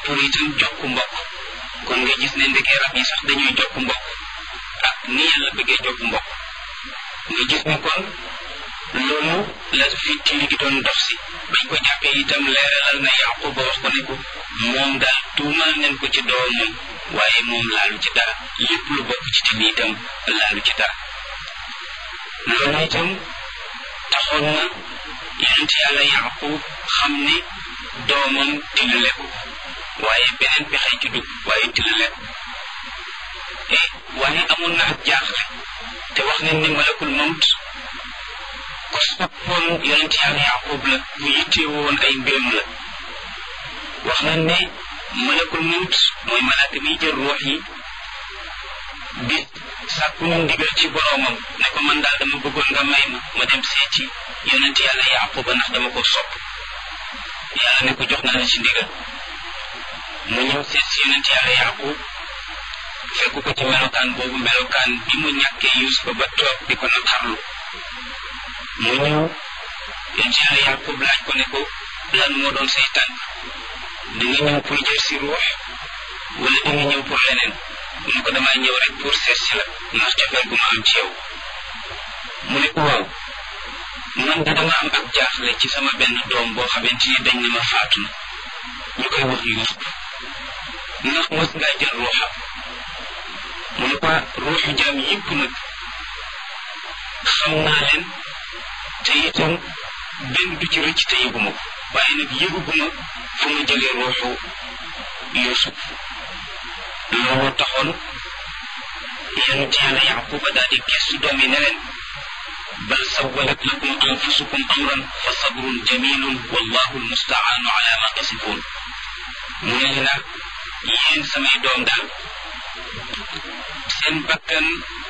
pour itam jokk mbokk kon nga gis ne ndekee rab yi sax dañuy jokk mbokk ak ni yàlla bëggee jokk mbokk nga gis ne kon loolu la fi tili gi doon dox si bañ ko jàppee itam leeralal na yaqub ba wax ko ne ko moom daal tuumal nañ ko ci doomam waaye moom laalu ci dara lépp lu bokk ci tili itam laalu ci dara loolu itam taxoon na yonent yàlla yaqub xam ne doomam tilale ko waaye beneen pexe ci dugg waaye tilale ko e waaye amoon na ak jaaxle te wax nañ ne malakul mawt ko soppoon yonent yàlla yaqub la bu yittee woon ay mbiram la wax nañ ne malakul mawt mooy malaaka miy jël ruux yi bi sàkku ñu ndigal ci boroomam ne ko man daal dama bëggoon nga may ma ma dem seeti yonent yàlla yaquba ndax dama ko sopp yàlla ne ko jox naa la ci ndigal mu ñëw seet si yonent yàlla yaqub fekk ko ci melokaan boobu melokaan bi mu ñàkkee yusufa ba toog di ko naqarlu mu ñëw yonent yàlla yaqub laaj ko ne ko lan moo doon say tànk da nga ñëw pour jël si ruux wala da nga ñëw pour leneen mu ne ko damay ñëw rek pour seet si la ndax cofeel gu ma am ci yow mu ne ko waaw man de dama am ak jaaxle ci sama benn doom boo xamante ni dañ ne ma faatu na ñu koy wax Yuusuf ndax mos ngaa jël ruuxam mu ne ko ruuxu jaam yëpp nag xam naa leen te itam benn du ci rëcc te yëguma ko waaye nag yëguguma fu ma jëlee ruuxu Yuusuf looloo taxoon yonent yàlla yaquba daal di gestu doom yi ne leen bal sawalat lakum anfusukum amran fa sabrun jamilun wallahu almustaanu ala ma tasifun mu ne leen nag yéen samay doom daal seen bakkan